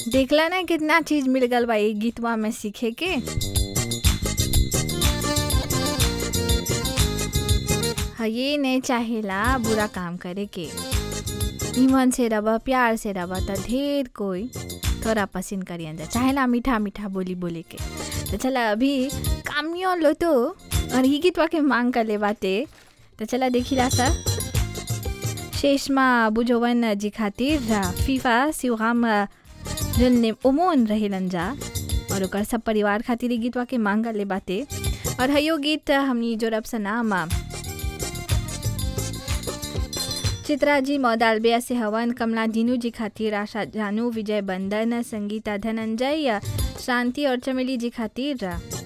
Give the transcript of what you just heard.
देखला ना कितना चीज मिल गल बा एक गीतवा में सीखे के हाँ ये नहीं चाहेला बुरा काम करे के ईमन से रबा प्यार से रबा त ढेर कोई थोड़ा पसंद करियन जा चाहेला मीठा मीठा बोली बोले के तो चला अभी कामियों लो तो और ही गीतवा के मांग कर ले बाते तो चला देखिला सा शेषमा बुझोवन जी खातिर फीफा शिवगाम जन ओमोन रहेलन जा और ओकर सब परिवार खातिर ई गीतवा के मांग कर ले बाते और हयो गीत हमनी जोरब सनाम चित्रा जी मौदालबिया से हवन कमला दीनू जी खातिर आशा जानू विजय बंदन संगीता धनंजय शांति और चमेली जी खातिर